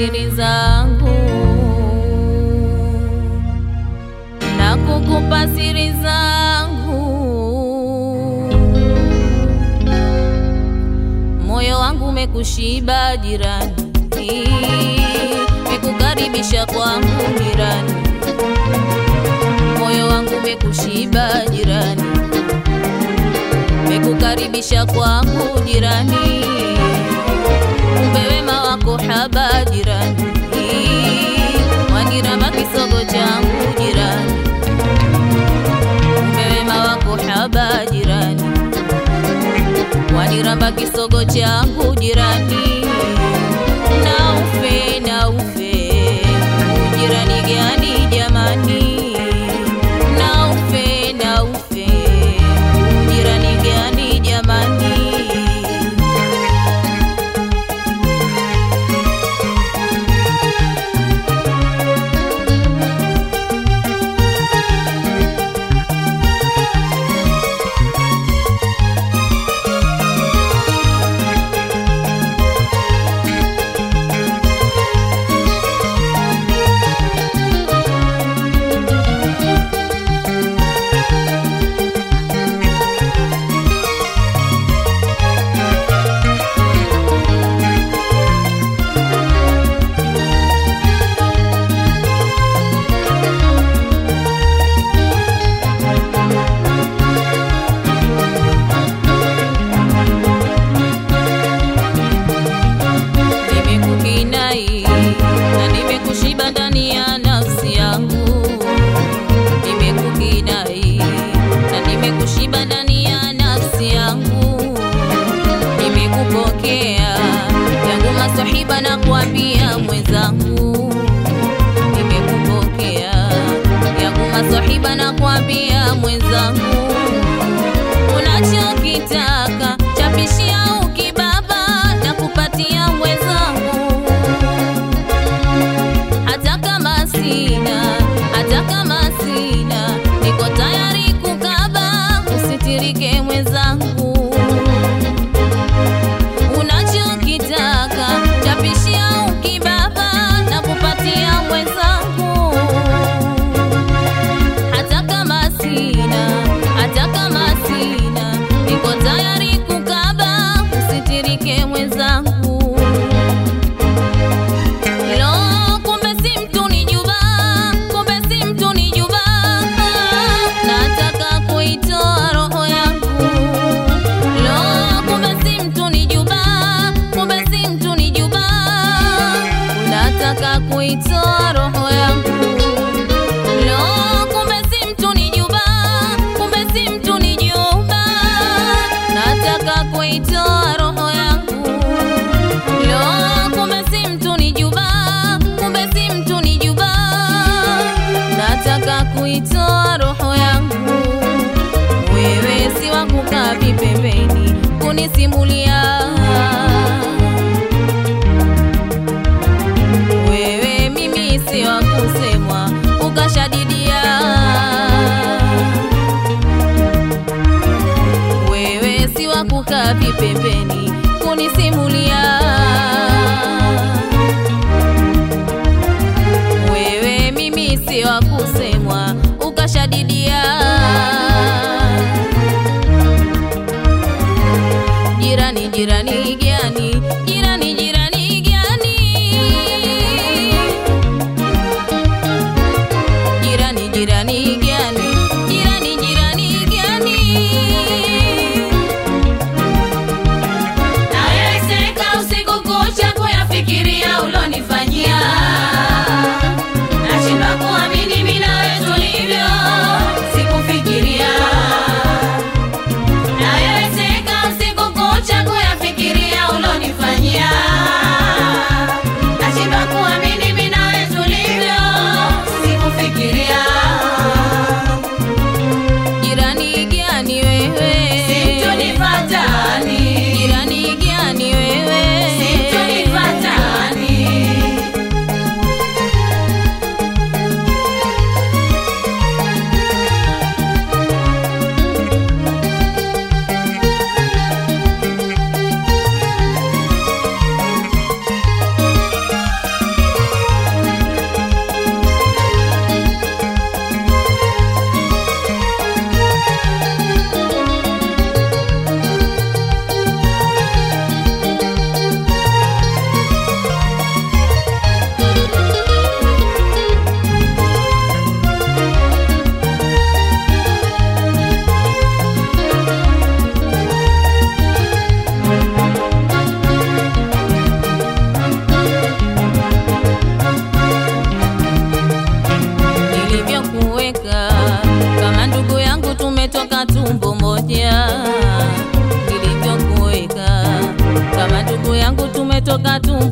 siri zangu na kukupa siri zangu. Moyo wangu umekushiba jirani, mekukaribisha kwangu jirani. Moyo wangu umekushiba jirani, mekukaribisha kwangu jirani. Kumbe wema wako haba jirani, waniramba kisogo changu jirani. Kumbe wema wako haba jirani, waniramba kisogo changu jirani. Na ufe na ufe, ujirani gani jamani? Na ufe na ufe, ujirani gani jamani? Nimekukinai na nimekushiba ndani ya nafsi yangu. Nimekukinai na nimekushiba ndani ya nafsi yangu. Nimekupokea yangu masahiba na kuambia mwenzangu. Nimekupokea yangu masahiba na kuambia mwenzangu unachokitaka chapishia ukibaba na kupatia mwenzangu, hata kama sina, hata kama sina, niko tayari kukaba, usitirike mwenzangu. Unachokitaka chapishia ukibaba na kupatia mwenzangu hata kama sina, hata kama sina, niko tayari kukaba, usitirike mwenzangu. Lo, kumbe si mtu ni juba, kumbe si mtu ni juba, nataka kuitoa roho yangu. Lo, kumbe si mtu ni juba, kumbe si mtu ni juba, nataka kuitoa roho yangu. Lo, kumbe si mtu ni juba, kumbe si mtu ni juba, nataka kuitoa roho yangu. Lo, kumbe si mtu ni juba, kumbe si mtu ni juba, nataka kuitoa roho yangu. Wewe si wa kukaa vipembeni kunisimulia wewe mimi si wa kusemwa ukashadidia. Wewe si wa kukaa vipembeni kunisimulia. Wewe mimi si wa kusemwa ukashadidia. Jirani, jirani gani? Jirani, jirani gani? Jirani, jirani gani? Jirani, jirani gani? Nawezeka usiku kucha kuyafikiria ulonifanyia, nashindwa kuamini mimi nawe tulivyo, sikufikiria. Nawezeka usiku kucha kuyafikiria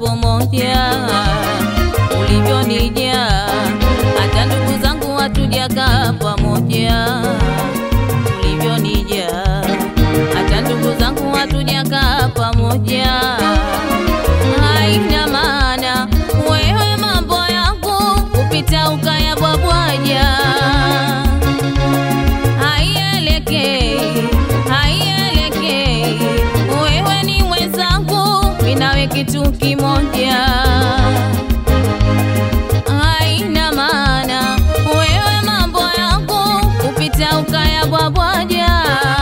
lako moja ulivyonijaa, hata ndugu zangu hatujakaa pamoja ulivyonijaa, hata ndugu zangu hatujakaa pamoja. Haina maana wewe mambo yangu kupita ukayabwabwaja, haielekei, haielekei. Wewe ni mwenzangu, mimi nawe kitu kimoja haina maana wewe mambo yangu kupita ukayabwabwaja,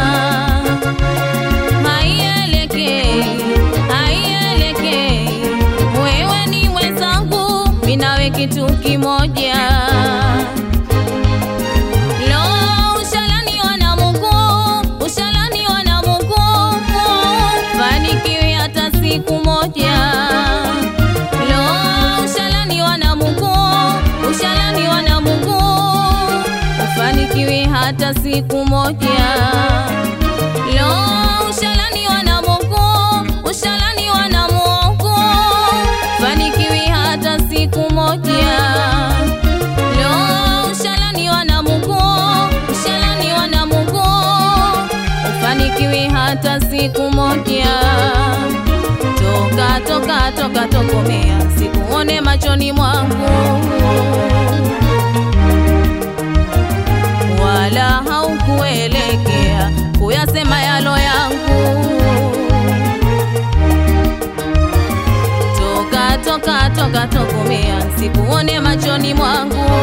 haielekei, haielekei. Wewe ni mwenzangu, mimi nawe kitu kimoja. Lo, ushalaniwa na Mungu, ushalaniwa na Mungu, fanikiwi hata siku moja. Lo, ushalaniwa na Mungu, ushalaniwa na Mungu, ufanikiwi hata siku moja. Lo, ushalaniwa na Mungu, ushalaniwa na Mungu, fanikiwi hata siku moja. Lo, ushalaniwa na Mungu, ushalaniwa na Mungu, ufanikiwi hata siku moja. Toka toka toka tokomea, sikuone machoni mwangu, wala haukuelekea kuyasema yalo yangu. Toka toka toka tokomea, sikuone machoni mwangu,